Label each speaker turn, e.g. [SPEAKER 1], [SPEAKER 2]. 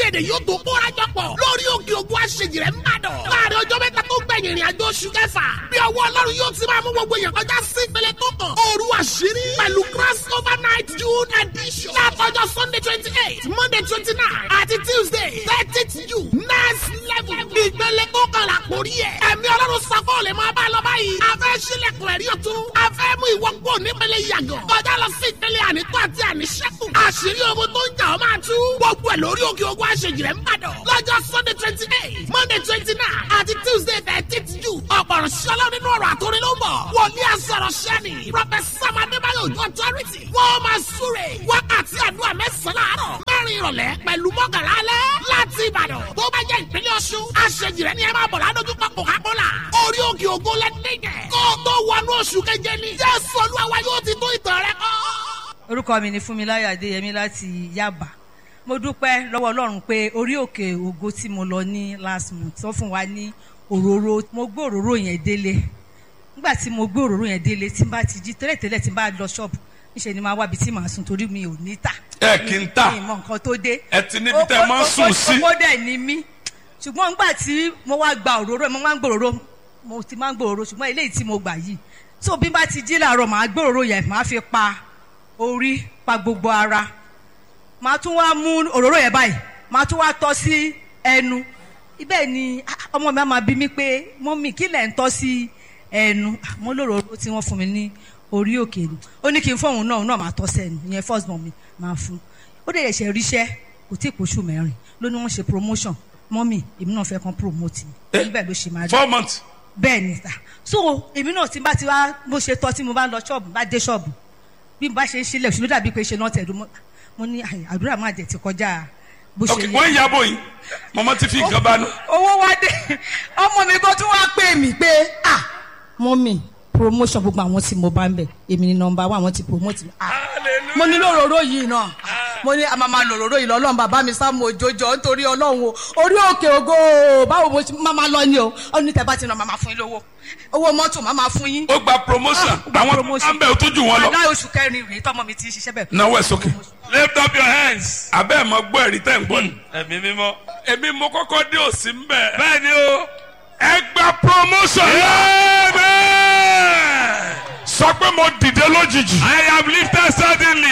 [SPEAKER 1] èdè yóò tó kóra jọ pọ̀ lórí òkè ògùn àṣejìrẹ́ ń bàdàn. láàrin ọjọ́ mẹ́ta tó gbẹ̀yìn ìrìn àjò oṣù kẹfà bí ọwọ́ ọlọ́run yóò ti máa mú gbogbo èèyàn kọjá sí ìpele tó kàn. òru àṣírí pẹ̀lú cross over night june edition. látọjọ́ sunday twenty eight monday twenty nine àti tuesday thirtieth june next level. ìpele tó kàn là kórí ẹ̀. ẹ̀mí ọlọ́run sako lè máa bá lọ báyìí. a fẹ́ sílẹ̀kùn ẹ̀rí ọ̀tún. a fẹ́ mú ìwọ kó nípele yàgàn. kọjá lọ sí ìpele ànító àti àníṣẹ́kù. àṣírí ogun tó ń jà ọ́ máa tú. gbogbo ẹ̀ lórí òkè ogun àṣejìrẹ́ ń bàdàn. lọ́jọ́ sunday twenty eight monday twenty nine àti tuesday thirteenth june. ọ̀pọ̀rọ̀ ṣọlá nínú ọ̀rọ̀ àtòrin ló ń bọ̀. wòlíì àsọ̀rọ̀ ṣẹ́ni. prọfẹsà madébáyọ̀ ojú authority. wọ́n máa súre. wákàtí àdúrà mẹ́sàn-án láàárọ̀. mẹ́rin ìrọ̀lẹ́ pẹ̀lú mọ́gàlá alẹ́. láti ìbàdàn tó bá jẹ́ ìpínlẹ̀ ọ̀ṣun. àṣejìrẹ́ ni ẹ máa bọ̀ ládójúkọ coca-cola. orí òkè ògo lẹ́nìyẹn. kó o tó wọnú oṣù keje ni. jésù olúwa wa yóò ti tó ìtàn rẹ kọ́
[SPEAKER 2] orúkọ mi ni fúnmiláyọ̀ adéyẹmí láti yaba mo dúpẹ́ lọ́wọ́ ọlọ́run pé orí òkè ògo tí mo lọ ní last month tó fún wa ní òróró mo gbé òróró yẹn délé nígbà tí mo gbé òróró yẹn délé tí n bá ti jí tẹ́lẹ̀tẹ́lẹ̀ tí n bá lọ ṣọ́ọ̀bù níṣẹ́ ni máa wábi tí màá sùn torí mi ò ní tà
[SPEAKER 3] ẹ kì í tà
[SPEAKER 2] mi ì mọ nǹkan tó dé
[SPEAKER 3] ẹ ti níbi tẹ máa ń sùn sí.
[SPEAKER 2] ó dẹ̀ ní mí ṣùgbọ́n nígbà tí mo wá gba òróró mo máa ń gbòòrò mo ti máa ń gbòòrò ṣùgbọ́n eléyìí tí mo gbà yìí tó bí n bá ti jí làárọ̀ màá gbòòrò yẹn màá fi pa orí pa gbogbo ara màá tún wá mú òróró yẹn báyìí màá tún wá tọ́ sí ẹnu ibẹ̀ ni ah, ọmọ mi á máa bí mi pé mọ́mì kí lẹ̀ ń tọ́ sí ẹnu Ah, mo lóróró tí wọ́n fún mi ní orí òkè ni ó ní kí n fóun náà òun náà máa tọ́ sẹ́nu ìyẹn first born mi máa fún ó dẹ̀ ṣe ríṣẹ́ kò tí ì pòṣù mẹ́rin ló ní wọ́n ṣe promotion mọ́mì èmi náà fẹ́ kàn promote mi
[SPEAKER 3] Eh,
[SPEAKER 2] níbẹ̀ ló ṣe máa rí
[SPEAKER 3] four months.
[SPEAKER 2] bẹ́ẹ̀ ni sà so èmi náà tí n bá ti wá bó ṣe tọ́ tí mo bá ń lọ ṣọ́ọ̀bù bá dé ṣọ́ọ̀bù bí n bá ṣe ń ṣílẹ̀ ṣùgbọ́n dàbí pé ṣe náà tẹ̀dú mọ́ mo ní àyè, àdúrà máa jẹ̀ ti kọjá bó
[SPEAKER 3] ok
[SPEAKER 2] ṣe yẹ.
[SPEAKER 3] wọ́n ń yàbọ̀ yìí mọ̀mọ́ ti fi nǹkan bá nù.
[SPEAKER 2] owó wá dé ọmọ mi kan tún wá pè mí pé ah mọ́mì promotion gbogbo àwọn tí mo bá ń bẹ̀ èmi ni nọmba wa àwọn ti promote mi. Ah, mo ní lòróró yìí náà mo ní àmà máa lòróró yìí lọ́lọ́run bàbá mi sáà mo jòjò nítorí ọlọ́run o orí òkè ògo o, báwo mo ṣe máa máa lọ ni o ó ní tẹ́ bá ti nà máa máa fún yín lówó owó mọ́tò máa máa fún yín.
[SPEAKER 3] ó gba promotion
[SPEAKER 2] Ah, ó gba
[SPEAKER 3] àwọn
[SPEAKER 2] promotion.
[SPEAKER 3] àmbẹ̀ ò tún jù wọ́n lọ.
[SPEAKER 2] aláì oṣù kẹrin rèé tọmọ mi ti ń ṣiṣẹ́ bẹ́ẹ̀.
[SPEAKER 3] náwó ẹ̀ sókè.
[SPEAKER 4] lift up your hands.
[SPEAKER 3] abẹ́ ẹ̀ mọ gbọ́ ẹ̀rí tẹ̀ ń gbọ́ ni.
[SPEAKER 4] ẹ̀mí mímọ́.
[SPEAKER 3] èmi mo kọ́kọ́ dé òsì ń bẹ̀.
[SPEAKER 4] bẹ́ẹ̀ ni o.
[SPEAKER 3] ẹ gba promotion.
[SPEAKER 4] amen.
[SPEAKER 3] sọ pé mo dìde lójijì.
[SPEAKER 4] I am lifted suddenly.